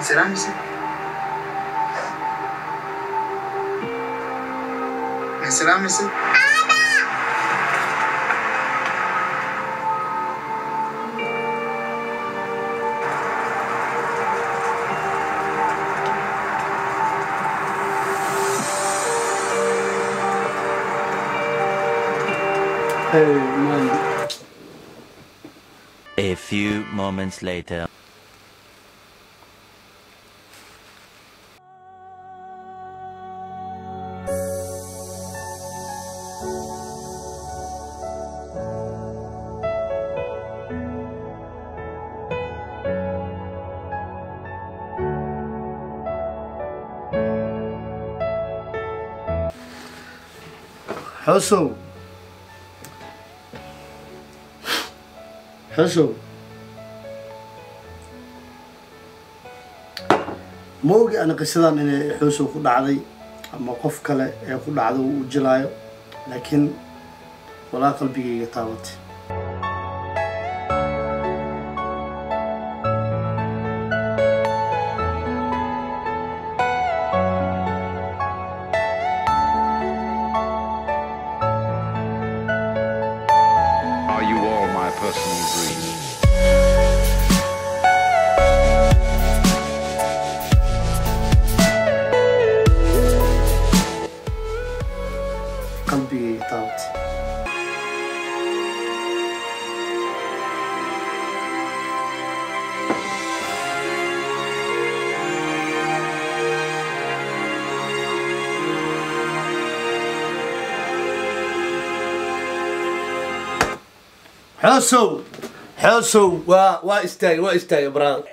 salaamaysa ma salaamaysa Hey, man. A few moments later. Xusow. Xusow. ma ogi ana qisadan inay xusow ku dhacday ama qof kale ee ku dhacda uu u jilaayo laakiin walaa qalbigayga taabatay Are you all my personal dreams? qalbigayga taabatay xoosow xoosow waa waa istaagay waa istaagay brother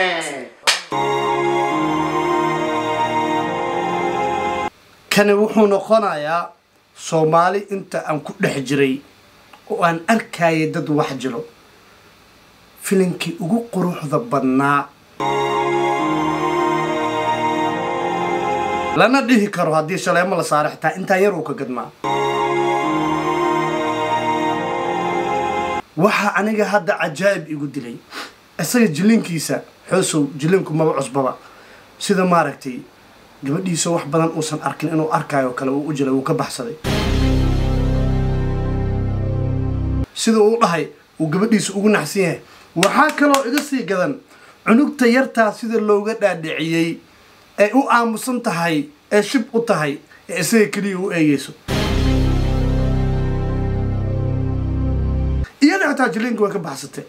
kani wuxuu noqonayaa soomaali inta aan ku dhex jiray oo aan arkayay dad wax jiro filinkii ugu quruxda badnaa lana dhihi karo haddii shaleemo la saaro xitaa intaa yar uu ka gadmaa waxaa aniga hadda cajaa'ib igu dilay isaga jilinkiisa xoosow jilinku maba cusbaba sida maaragtay gabadhiisa wax badan uusan arkin inuu arkaayo kale uu u jilay wuu ka baxsaday sida uu dhahay uu gabadhiisa ugu naxsan yahay waxaa kaloo iga sii gadan cunugta yartaa sida looga dhaadhiciyey ee u aamusan tahay ee shib u tahay ee isaga keliya u eegeyso iyada xitaa jilinka way ka baxsatay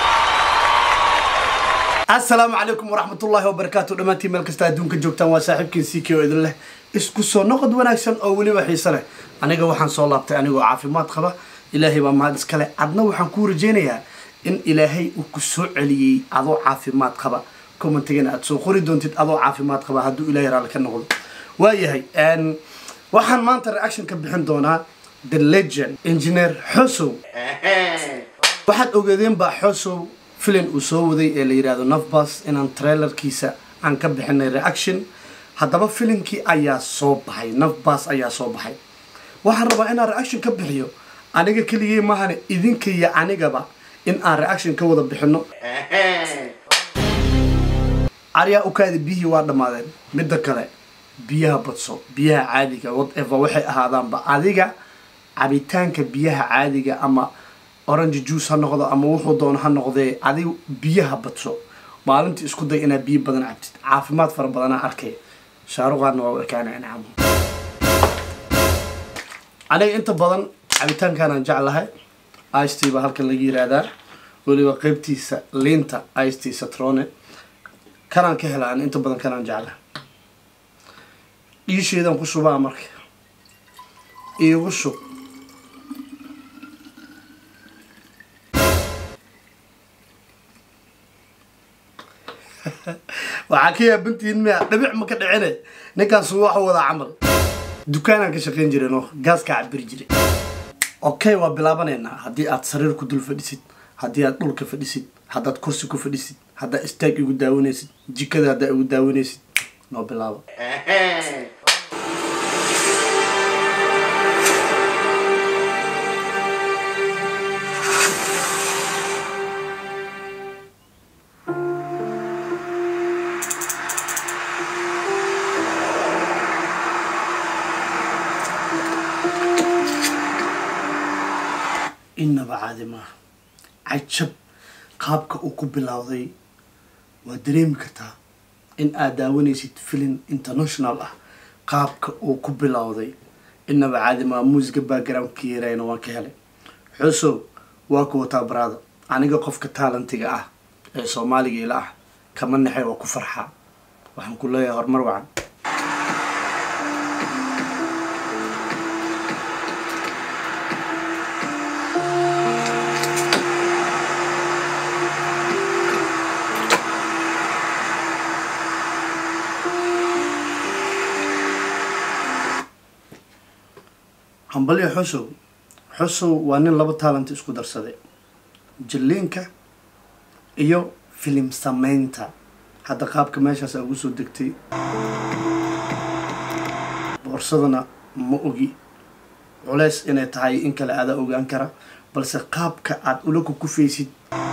asalaamu calaykum waraxmatullaahi wabarakaatu dhammaantiin meel kasta adduunka joogtaan waa saaxiibkiin ck oo idin leh isku soo noqod wanaagsan oo weliba xiise leh aniga waxaan soo laabtay anigoo caafimaad qaba ilaahay baa mahad iskale adna waxaan kuu rajaynayaa in ilaahay uu ku soo celiyey adoo caafimaad qaba commentigana aad soo qori doontid adoo caafimaad qaba hadduu ilaahay raalli ka noqdo waayahay waxaan maanta reaction ka bixin doonaa the legend engineer xosow waxaad ogeedeen baa xosow filin uu soo waday ee la yidhaahdo nafbas inaan trailerkiisa aan ka bixinay reaction haddaba filinkii ayaa soo baxay nafbas ayaa soo baxay waxaan rabaa inaan reaction ka bixiyo aniga keligey mahane idinka iyo anigaba in aan reaction ka wada bixino aryaa ukaada biyihii waa dhammaadeen midda kale biyaha badso biyaha caadiga whatever waxay ahaadaanba adiga cabitaanka biyaha caadiga ama orange juice ha noqdo ama wuxuu doono ha noqdee adiga biyaha badso maalintii isku day inaad biyo badan cabtid caafimaad fara badanaa arkay shaaruqaadna waa u ekaana incamo aniga inta badan cabitaankaanaan jeclahay ict baa halkan laga yiraahdaa weliba qeybtiisa liinta ict satrone kanaan ka helaa inta badan kanaan jeclahay dhiisheedan ku shubaa marka iigu shub waxaa ka yaabantihiin miya dhabic ma ka dhicine ninkaasu waxa wadaa camal dukaanaan ka shaqayn jireen oo gaaskaa cabiri jiray okay waa bilaabanaynaa haddii aad sariir ku dul fadhisid haddii aad dhulka fadhisid haddaad kursi ku fadhisid haddaad istaag igu daawanaysid jikada haddaa igu daawanaysid noo bilaabo innaba caadi maaha cajab qaabka uu ku bilowday waa dareemi kartaa in aad daawanaysid filin international ah qaabka uu ku bilowday innaba caadi maaha muusiga backgroundka yarayna waan ka helay xusow waa ku wataa baraada aniga qofka taalentiga ah ee soomaaliga ila ah kama naxay waa ku farxaa waxaan ku leeyahay horumar wacan hambalyo xusow xusow waa nin laba taalent isku darsaday jilliinka iyo filim sameynta hadda qaabka meeshaas ugu soo degtay boorsadana ma ogi culeys inay tahay in kale adaa ogaan kara balse qaabka aad ula kukufaysid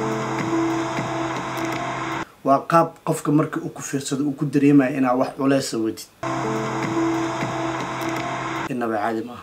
waa qaab qofka marka uu ku fiirsado uu ku dareemaya inaa wax culeysa wadid inaba caadi maaha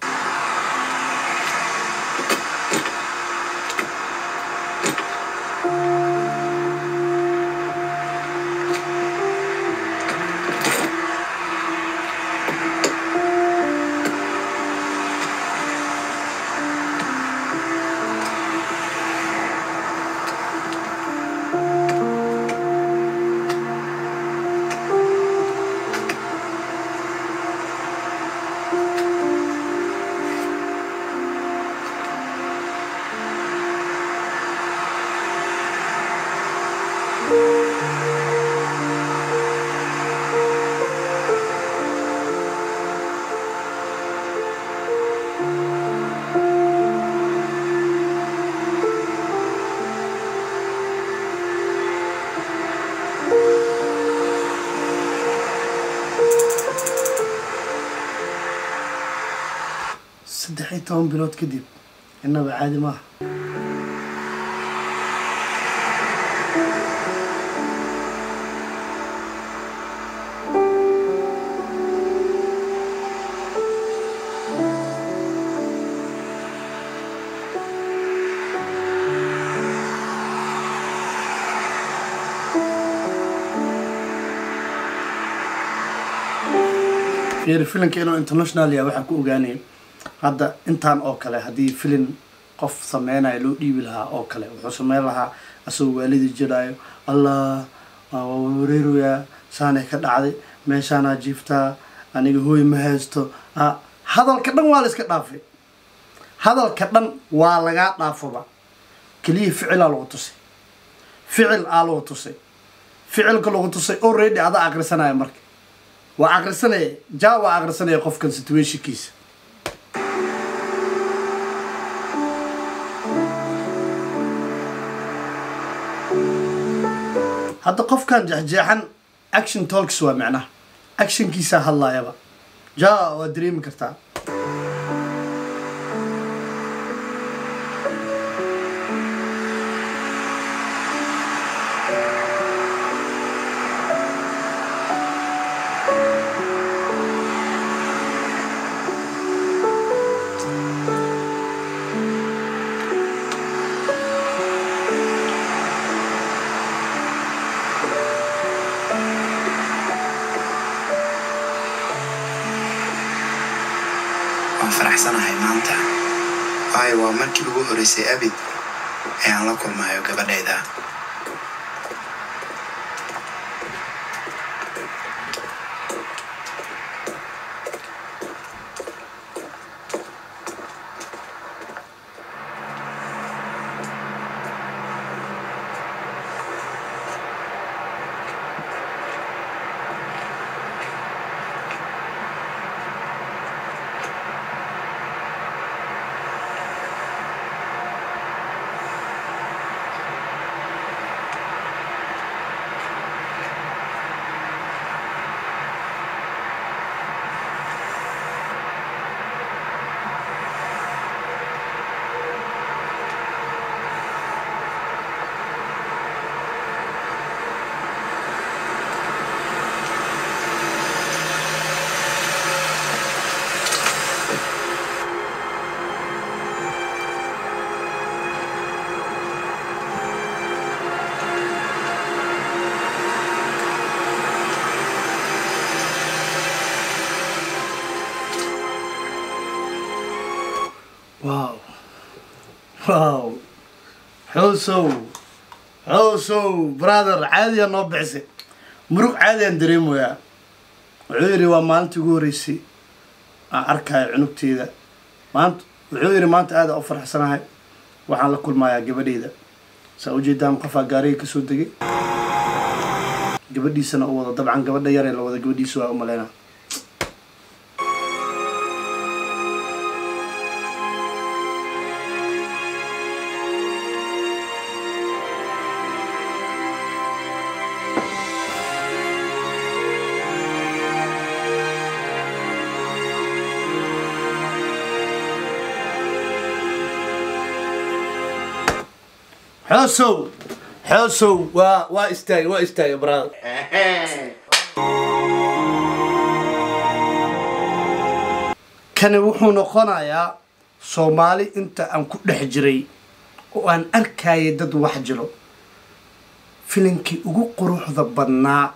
saddex iyo toban bilood kadib innaba caadi maaha fiiri filinka inuu international yahay waxaa ku ogaanaya hadda intaan oo kale haddii filin qof sameynayo loo dhiibi lahaa oo kale wuxuu sameyn lahaa asagoo waalidii jiraayo allah waa wareeroyaa saanay ka dhacday meeshaanaa jiiftaa aniga hooy ma haysto a hadalka dhan waa la iska dhaafay hadalka dhan waa lagaa dhaafaba keliya ficilaa lagu tusay ficil aa lagu tusay ficilka lagu tusay already adaa akrisanaya marka waa akrisanaya ja waa akrisanaya qofkan situationkiisa hadda qofkan jeexjeexan action talks waa macnaha actionkiisaa hadlaayaba ja waa dareemi kartaa waan faraxsanahay maanta waayo waa markii ugu horeysay abid ayaan la kulmayo gabadhayda wow xoosow xoosow brother caadiyaa noo bixisay murug caadiyaan dareemayaa wuxuu yidhi waa maalintii ugu horreysay aan arkaayo cunugteeda maanta wuxuu yidhi maanta aada u faraxsanahay waxaan la kulmayaa gabadheyda saa ujeedaan qofaa gaariga kasoo degay gabadhiisana u wado dabcan gabadha yaree la wada gabadhiisa waa u maleynaa xoosow xoosow waa waa istaagay waa istaagay brother kani wuxuu noqonayaa soomaali inta aan ku dhex jiray oo aan arkayay dad wax jiro filinkii ugu quruxda badnaa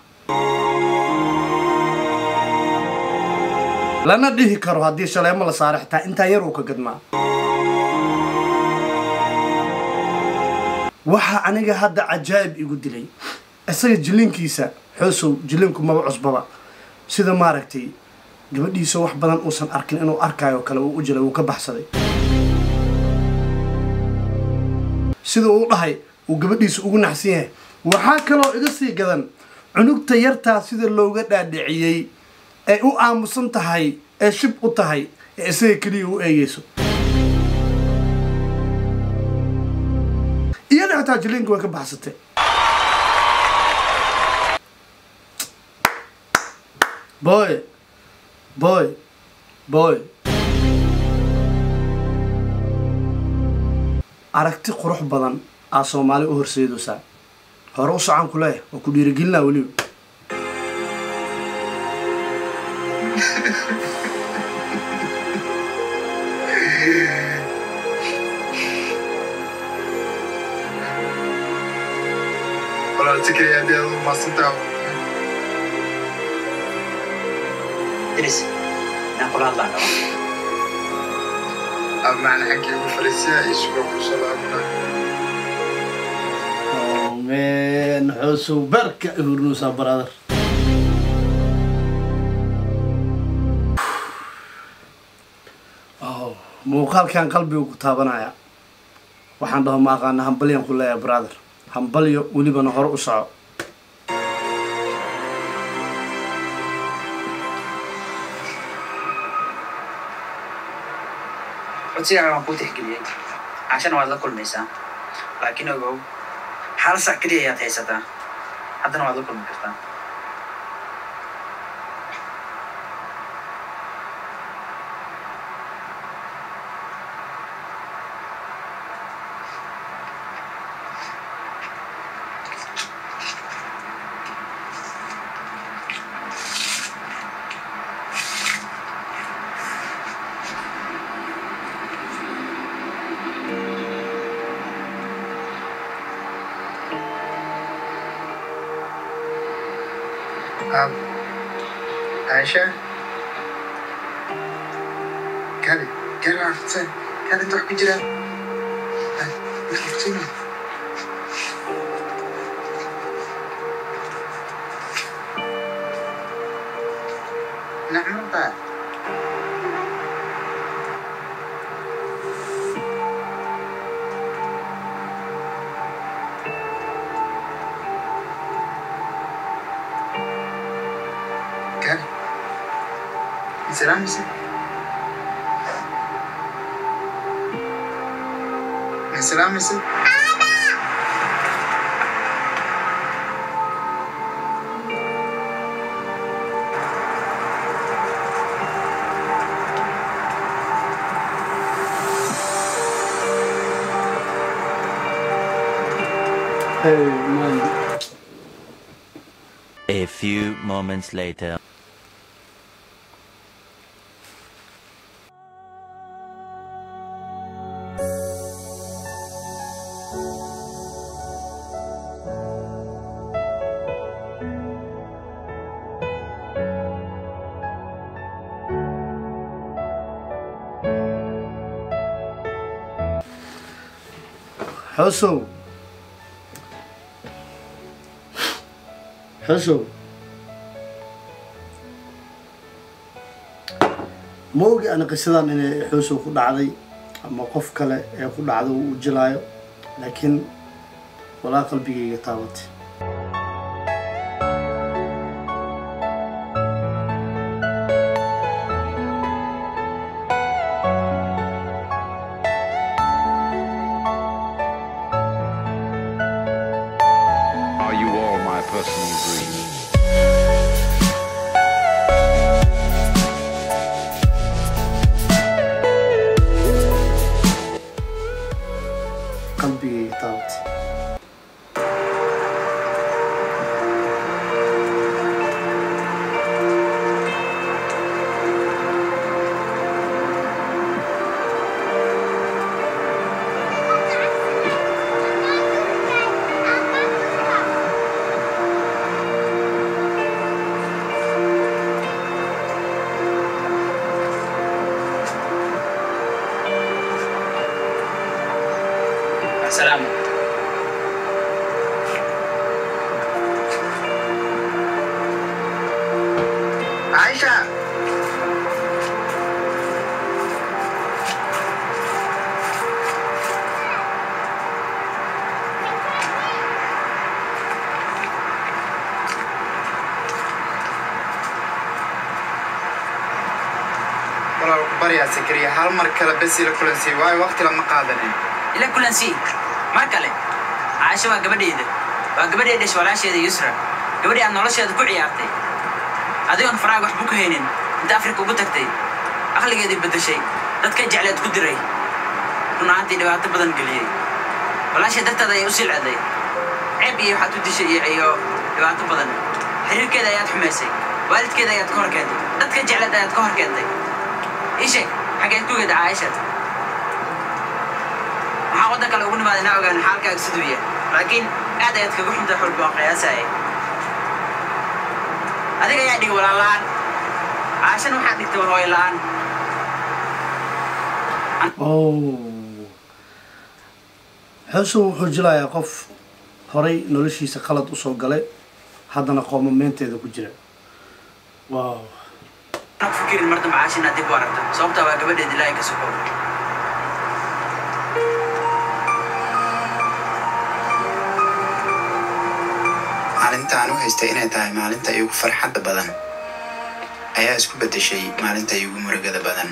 lana dhihi karo haddii shaleemo la saaro xitaa intaa yar uu ka gadmaa waxaa aniga hadda cajaa'ib igu dilay isaga jilinkiisa xoosow jilinku maba cusbaba sida maaragtay gabadhiisa wax badan uusan arkin inuu arkaayo kale uu u jilay wuu ka baxsaday sida uu dhahay uu gabadhiisa ugu naxsan yahay waxaa kaloo iga sii gadan cunugta yartaa sida looga dhaadhiciyey ee u aamusan tahay ee shib u tahay ee isaga keliya u eegeyso iyada xitaa jilinka way ka baxsatay boy boy boy aragti qurux badan aa soomaali u horseedaysaa hore u socon ku leeyahay waa ku dhiirigelinaa weliba walaal sikriya haddii aad u maasantaa Idris, inaan kula hadlaan rabo. ama macna xaggii ugu fariisiya iyo suga ku soo laabana Oh man, xoosow barka i hurnuusaa brother Oh, muuqaalkan qalbigu ku taabanaya waxaan dhaho ma aqaana hambalyan ku leeyahay brother hambalyo welibana hore u soco codsigaaga waan kuu tixgeliyey cashana waad la kulmaysaa laakiin ogow hal sac keliya ayaad haysataa haddana waad la kulmi kartaa Um, Aisha? Kali, Kali waa fidsan. Kali inta wax ku jira. Ay, wax fidsan. Nacmo baa. Kali. Isalaamaysa? Ma isalaamaysa? Hey, man. A few moments later. xoosow xoosow ma ogi ana qisadan inay xoosow ku dhacday ama qof kale ee ku dhacdo uu jilaayo laakiin walaa qalbigayga taabatay Are you all my personal dreams? qalbigayga taabatay السلام عايشة walaal ku baryaa sakariya hal mar kale bes ila kulansii waayo waqti lama qaadanin ila kulansii mar kale caasho waa gabadhayda waa gabadhay dhashay walaasheeda yusra gabadhii aad nolosheeda ku ciyaartay adigoon faraaga waxba ku haynin inta afrika ugu tagtay aqligeedii beddeshay dadka jecleed ku diray run ahaantii dhibaato badan geliyey walaashay darteeda ayay u silcday ceeb iyo waxaad u dishay iyo iyo dhibaato badan xiriirkeeda ayaad xumaysay waalidkeeda ayaad ka hor keentay dadka jecleed ayaad ka hor keentay ii sheeg xageed ku geeda caaisha waxaa waddan kale ugu nimaaday inaa ogaan xaalkaaga siduu yahay laakiin aad ayaad kaga xunta xulka waan qiyaasaya adiga ayaa dhigi walaalaan caashana waxaad dhigtay hooy la'aan oh xoosow wuxuu jilayaa qof horay noloshiisa qalad usoo galay haddana qoomameenteeda ku jira wow ana ku fikirin mar dambe caasha inaad dib u aragto sababtaa waa gabadheed ilaahay ka sokow maalinta aan u haystay inay tahay maalinta iigu farxadda badan ayaa isku beddeshay maalinta iigu murugada badan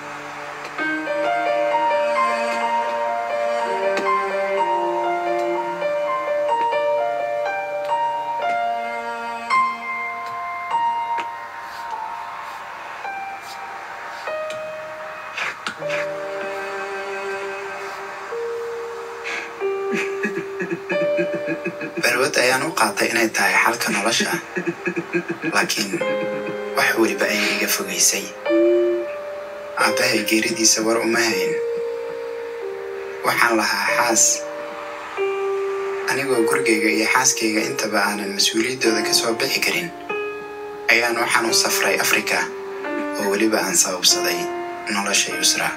balwad ayaan u qaatay inay tahay xalka nolosha laakiin wax weliba ayay iga fogaysay aabbahay geeridiisa war uma hayn waxaan lahaa xaas anigoo gurigayga iyo xaaskayga intaba aanan mas-uuliyaddooda ka soo bixi karin ayaan waxaan u safray afrika oo weliba aan sababsaday nolosha yusra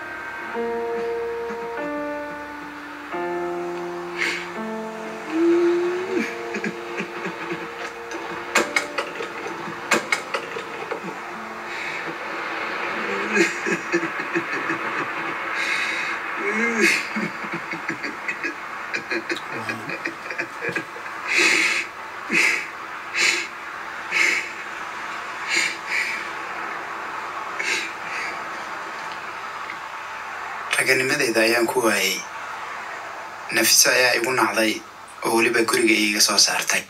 raganimadeyda ayaan ku waayay nafiso ayaa igu nacday oo weliba guriga iiga soo saartay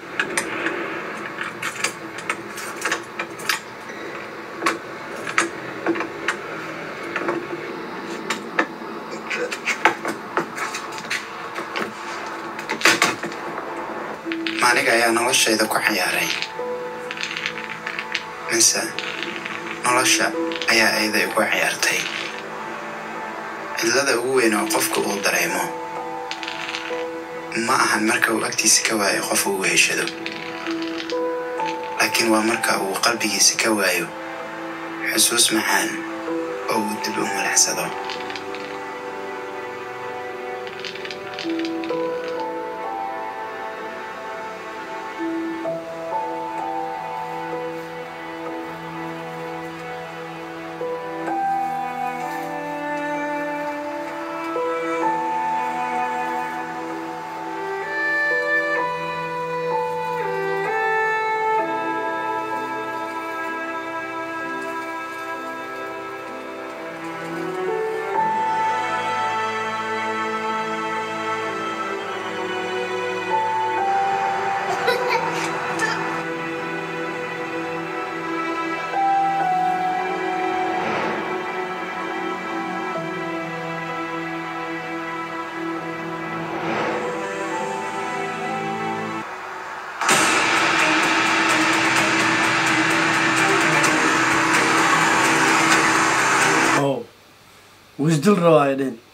maaniga ayaa noloshayda ku ciyaaray mise nolosha ayaa ayada igu ciyaartay cidlada ugu weyn oo qofka uu dareemo ma ahan marka uu agtiisa ka waayo qof uu weheshado laakiin waa marka uu qalbigiisa ka waayo xusuus macaan oo uu dib u malacsado wisdil rabaa ay dhehen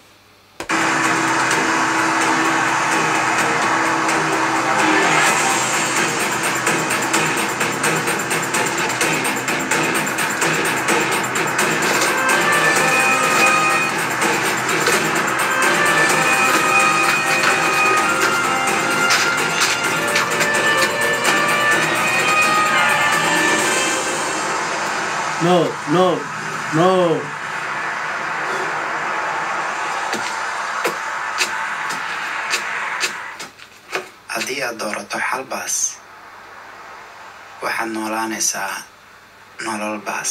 no no no haddii aad doorato xal baas waxaad noolaanaysaa nolol baas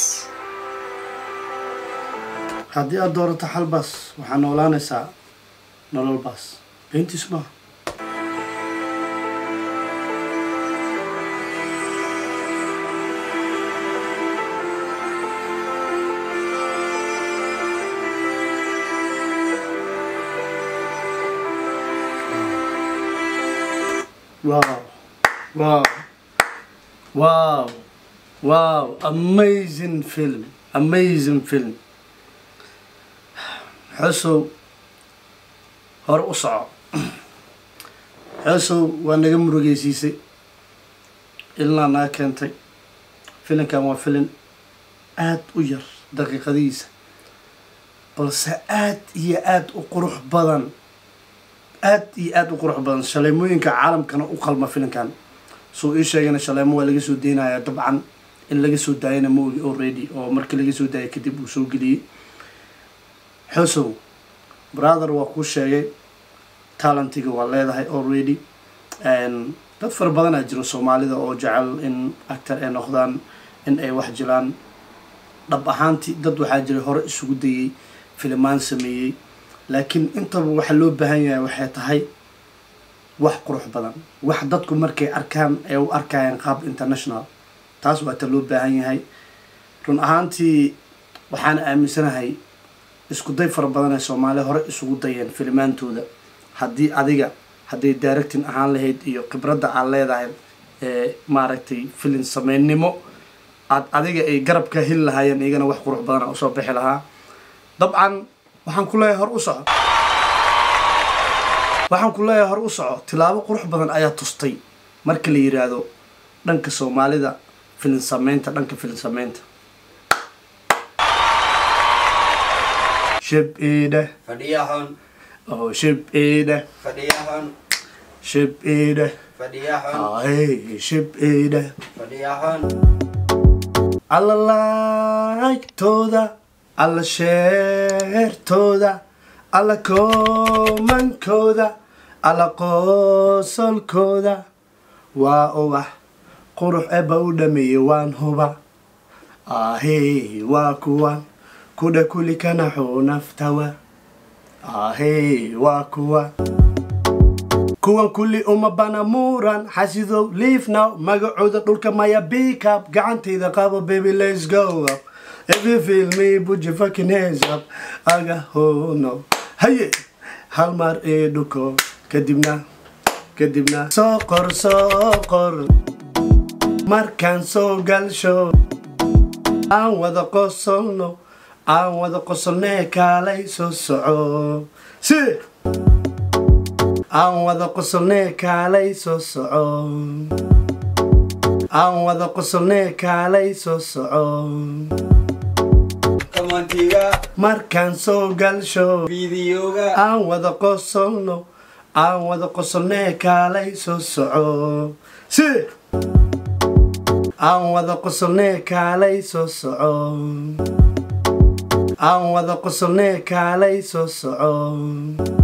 haddii aad doorato xalbaas waxaa noolaanaysaa nolol baas beentiis maaha wow wow wow wow amazing film amazing film xusow hore u soco xusow waa naga murugeysiisay ilaa naga keentay filinkan waa filin aada u yar daqiiqadihiisa balse aada iyo aada u qurux badan aada iyo aada u qurux badan shaleemooyinka caalamkana u qalma filinkan suu ii sheegana shaleemo waa laga soo deynayaa dabcan in laga soo daayana ma ogi already oo markii laga soo daayay kadib uu soo geliyey xusow brother waa kuu sheegay talentiga waa leedahay already dad fara badanaa jiro soomaalida oo jecel in actor ay noqdaan in ay wax jilaan dhab ahaantii dad waxaa jira hore isugu dayey filimaan sameeyey laakiin intaba waxa loo baahan yahay waxay tahay wax qurux badan wax dadku markay arkaan ay u arkayaan qaab international taas waa ta loo baahan yahay run ahaantii waxaan aaminsanahay isku day fara badan ee soomaaliya hore isugu dayeen filimaantooda haddii adiga hadday directing ahaan lahayd iyo khibradda aad leedahay ee maaragtay filin sameynimo aad adiga ay garabka heli lahaayeen iyagana wax qurux badana usoo bixi lahaa dabcan waxaan ku leeyahay hor u soco waxaan ku leeyahay hor u soco tilaabo qurux badan ayaa tustay marka la yiraahdo dhanka soomaalida filin sameynta dhanka filin sameynta shib iidhe Fadhiyahan, oo shib iidhe fadhiyahan, shib iidhe fadhiyahan, ay shib iidhe fadhiyahan. alla laagtooda alla sheertooda alla koomankooda alla qoosolkooda waa ubax qurux eba u dhameeye waan huba ahey waa kuwan kudha kuli kanaxuu naftawa ahey waa kuwan kuwan kulli uma bana muuran xasidow leave now magacooda dhulka maya bickup gacantayda qabo baby let's go up if you feel me put your fucking hands up aga hono haye hal mar ee dhuko kadibna kadibna soo qor soo qor markaan soo galsho aan wada qosolno aan wada qosolnee kaalay soo soco si aan wada qosolnee kaalay soo soco aan wada qosolnee kaalay soo soco Kamantiga, markaan soo galsho videoga, aan wada qosolno aan wada qosolnee kaalay soo soco si aan wada qosolnee kaalay soo soco aan wada qosolnee kaalay soo soco